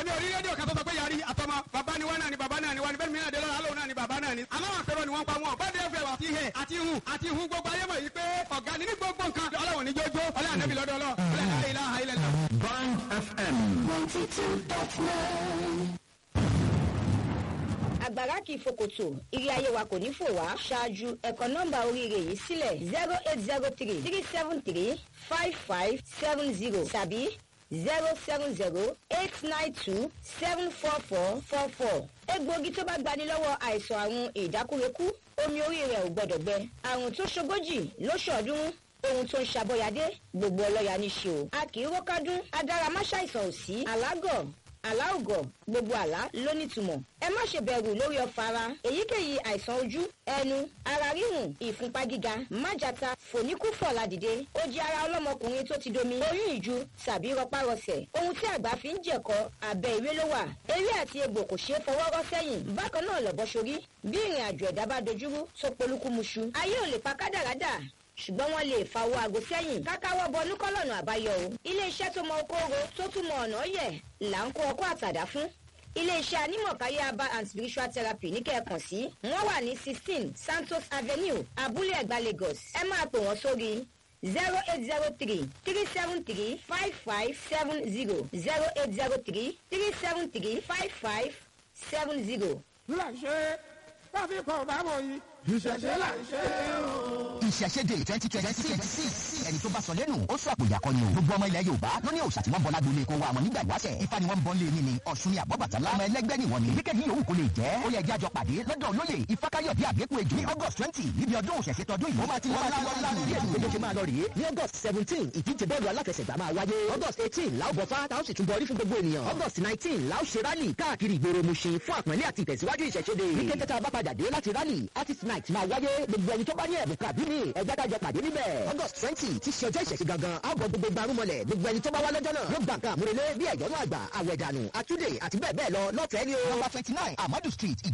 èmi ò rí rédíò kan tó sọ pé yarí àtọmọ bàbá ni wọn náà ni bàbá náà ni wọn ni bẹ́ẹ̀ mi náà dé lọ́la lóun náà ni bàbá náà ni. aláwọ̀ àpérò ni wọ́n pa wọn bẹ́ẹ̀ dẹ́fẹ̀ àti ihẹ̀ àti ihun àti ihun gbogbo ayé mọ̀ yìí pé ọ̀gá ni ní gbogbo nǹkan ọlọ́wọ̀n ní jójó ọlọ́wọ̀n nẹ́bí lọ́dọ̀ ọlọ́ ọlọ́wọ̀n ilaha illallah. Band FM. ninety two dot nine. àgbàrá kì í fòkòtò ire ayé wa kò ní fò wá ṣáájú ẹ̀kọ́ nọ́mbà oríire yìí sílẹ̀ zero eight zero three three seven three five five seven zero tàbí zero seven zero eight nine two seven four four four four. egbòogi tó bá gbani lọ́wọ́ àìsàn àrùn ìdákúrekú omi orí rẹ̀ ò gbọ́dọ̀ gbẹ àrùn tó ṣogójì lóṣọ̀ọ́dúnrún ohun tó ń ṣàbọ̀yàdé gbogbo ọlọ́yà ní ṣe o. a kì í rókádún adáramáṣàìsàn ò sí alágọ̀ aláògọ̀ gbogbo àlá ló nítumọ̀. ẹ má ṣe bẹ̀rù lórí ọ̀fà ara èyíkéyìí àìsàn ojú ẹnu ara ríhùn ìfúnpá gíga májàta fòníkúfọ̀ ládìde ó jẹ́ ara ọlọ́mọkùnrin tó ti domi oyún ìju tàbí rọpárọsẹ̀ ohun tí àgbà fi ń jẹ̀kọ́ abẹ́ ìwé ló wà eré àti egbò kò ṣeé fọwọ́ rọ́ sẹ́yìn bákan náà lọ́bọ̀ sórí bí ìrìn àjò ẹ̀dá bá dojúrú tó polúkúmuṣu ayé ò lè pa kádàrádà ṣùgbọ́n wọ́n lè fa owó aago sẹ́yìn kákáwọ́ bọnú kọ́lọ̀nù àbáyọ o. iléeṣẹ́ tó mọ okòòrò tó tún mọ ọ̀nà yẹ̀ là ń kó ọkọ́ àtàdá fún. iléeṣẹ́ anímọ̀káyé aba and spiritual therapy ní kẹ́ẹ̀kan sí. wọ́n wà ní sixteen santos avenue abúlé ẹ̀gbá lagos. ẹ máa pè wọ́n sórí zero eight zero three three seven three five five seven zero zero eight zero three three seven three five five seven zero. láṣẹ káfí kan bá mọ yìí ìṣẹ̀ṣẹ̀ là ń ṣe o. ìṣẹ̀ṣẹ̀dẹ̀ twenty twenty six ẹni tó bá sọ lẹ́nu ó sọ àpòyà kan ni o gbogbo ọmọ ilẹ̀ yorùbá ló ní òòṣà tí wọ́n bọ́ lágbolé kó wa àmọ́ nígbà ìwáṣẹ̀ ifá ni wọ́n ń bọ́ lé ní ni ọ̀ṣun ni àbọ̀bàtálá ọmọ ẹlẹ́gbẹ́ ni wọ́n ni yíkẹ́ni yòówù kó lè jẹ́ ó yẹ jẹ́ àjọ pàdé lọ́dọ̀ olóyè ifákáyọ̀dé àgbékù ejò ní august twenty níbi ọdún òṣèṣe tọdún yìí ó máa ti wọ́n láwọn láwọn bí ètò ìgbésẹ̀ máa lọ rèé ní august seventeen ìdíje bọ́ọ̀lù aláfẹsẹ̀gbá máa wáyé august eighteen láò bọ̀fá táwọn sì tún bọ̀ orí fún gbogbo ènìyàn august nineteen láò ṣe rálì káàkiri ìgboro Mushin fún àpọ́nlé àti ìtẹ̀síwájú ìṣẹ̀ṣẹ̀dẹ̀ ní kété tá a bá padà dé láti rálì artist night máa wáyé gbogbo ẹni tó bá ní ẹ̀bùn kàbí mi ẹ̀já dájọ pàdé níbẹ̀ august twenty ti ṣe ọjọ́ ìṣẹ̀ṣẹ̀ gangan á bọ̀ gbogbo gbarumọlẹ̀ gbogbo ẹni tó bá wá lọ́jọ́ náà yóò gbà nǹkan àmúrelé bí ẹ̀yọ́nú àgbà àwẹ̀dànù àtúndè àti bẹ́ẹ̀ bẹ́ẹ̀ lọ lọ́fẹ̀ẹ́ ni o. number twenty nine amadu street